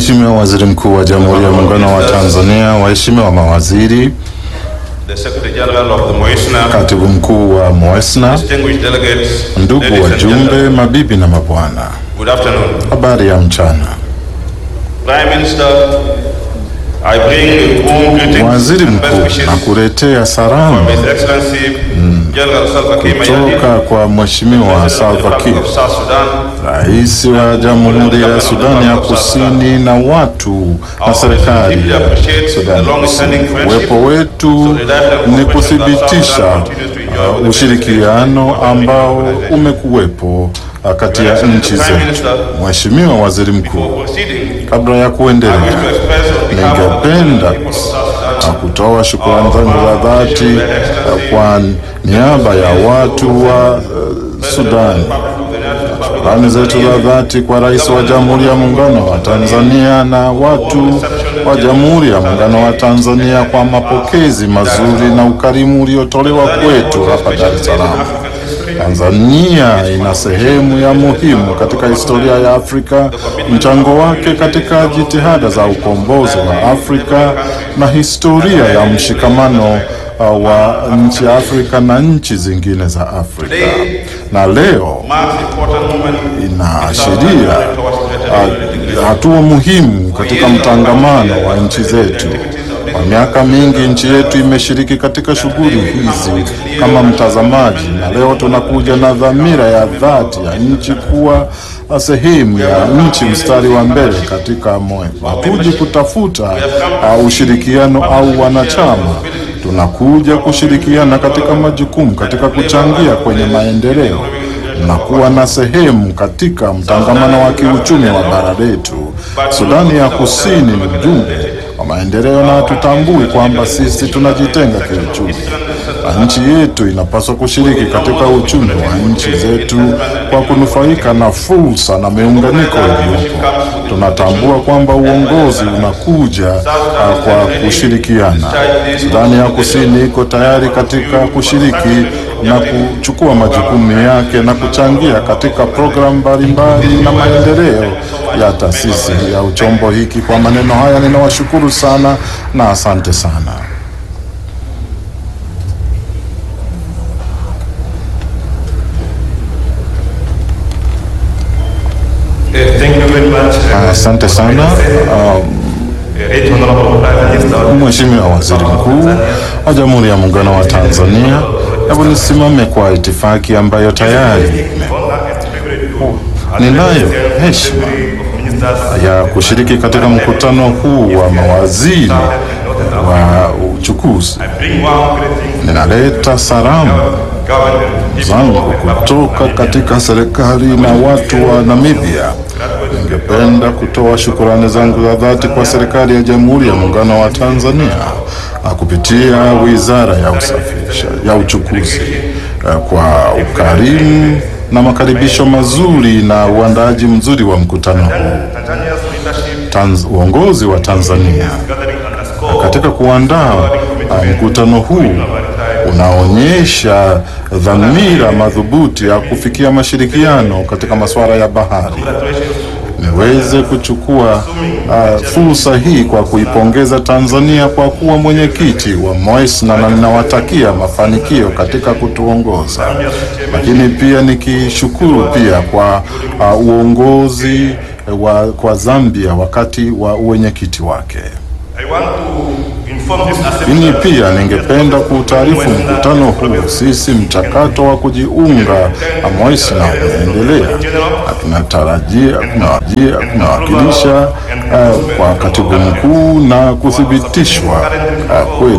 Mheshimiwa Waziri Mkuu wa Jamhuri ya Muungano wa Tanzania, waheshimiwa mawaziri, the Secretary General of the Moisna, katibu mkuu wa MOESNA, distinguished delegates, ndugu ladies and wajumbe, gentlemen, mabibi na mabwana, good afternoon. habari ya mchana. Prime Minister, I bring warm greetings Waziri and best Mkuu, wishes nakuletea from salamu His Excellency General Salva Kiir kutoka Mayardit, kwa Mheshimiwa President of the Salva Republic Kiir, of South Sudan, rais wa Jamhuri ya Sudani ya Kusini na watu na serikali ya Sudani Kusini. Uwepo wetu ni kuthibitisha uh, ushirikiano ambao umekuwepo uh, kati ya nchi zetu. Mheshimiwa Waziri Mkuu, proceeding, kabla ya I wish kuendelea to express on behalf of the ningependa people of South uh, Sudan kutoa shukrani zangu za dhati uh, kwa niaba ya watu wa uh, Sudani Shukrani zetu za dhati kwa Rais wa Jamhuri ya Muungano wa Tanzania na watu wa Jamhuri ya Muungano wa Tanzania kwa mapokezi mazuri na ukarimu uliotolewa kwetu hapa Dar es Salaam. Tanzania ina sehemu ya muhimu katika historia ya Afrika, mchango wake katika jitihada za ukombozi wa Afrika na historia ya mshikamano uh, wa nchi ya Afrika na nchi zingine za Afrika. Na leo marks important moment inaashiria uh, hatua muhimu katika mtangamano wa nchi zetu. Kwa miaka mingi nchi yetu imeshiriki katika shughuli hizi kama mtazamaji, na leo tunakuja na dhamira ya dhati ya nchi kuwa sehemu ya nchi mstari wa mbele katika moyo. Hatuji kutafuta uh, ushirikiano au wanachama, tunakuja kushirikiana katika majukumu, katika kuchangia kwenye maendeleo na kuwa na sehemu katika mtangamano wa kiuchumi wa bara letu. Sudani ya Kusini ni mjumbe wa maendeleo, na tutambui kwamba sisi tunajitenga kiuchumi, na nchi yetu inapaswa kushiriki katika uchumi wa nchi zetu kwa kunufaika na fursa na miunganiko iliyopo. Tunatambua kwamba uongozi unakuja uh, kwa kushirikiana. Sudani ya Kusini iko tayari katika kushiriki na kuchukua majukumu yake na kuchangia katika programu mbalimbali na maendeleo ya taasisi ya uchombo hiki. Kwa maneno haya ninawashukuru sana na asante sana. Eh, Thank you very much. eh, Asante sana um, eh, Right Honorable Prime Minister. Mheshimiwa Waziri Mkuu wa Jamhuri ya Muungano wa Tanzania, hebu nisimame kwa itifaki ambayo tayari Honor and privilege to ninayo heshima of ministers ya kushiriki katika mkutano huu wa mawaziri wa uchukuzi. bring warm greetings Ninaleta salamu government zangu kutoka katika serikali na watu wa Namibia. Ningependa kutoa shukurani zangu za dhati kwa serikali ya Jamhuri ya Muungano wa Tanzania na kupitia Wizara ya Usafirisha ya Uchukuzi eh, kwa ukarimu na makaribisho mazuri na uandaaji mzuri wa mkutano huu. Tanzania's leadership Tanz, uongozi wa Tanzania gathering underscore katika kuandaa uh, mkutano huu unaonyesha dhamira madhubuti ya kufikia mashirikiano katika masuala ya bahari. Niweze kuchukua uh, fursa hii kwa kuipongeza Tanzania kwa kuwa mwenyekiti wa MOESNA na ninawatakia mafanikio katika kutuongoza, lakini pia nikishukuru pia kwa uh, uongozi wa, kwa Zambia wakati wa uwenyekiti wake. I want to inform this Mimi assembly pia ningependa kuutaarifu mkutano huu, sisi mchakato wa kujiunga na MOESNA unaendelea na tunatarajia tunawajia tunawakilisha uh, kwa katibu mkuu na kuthibitishwa uh, kweli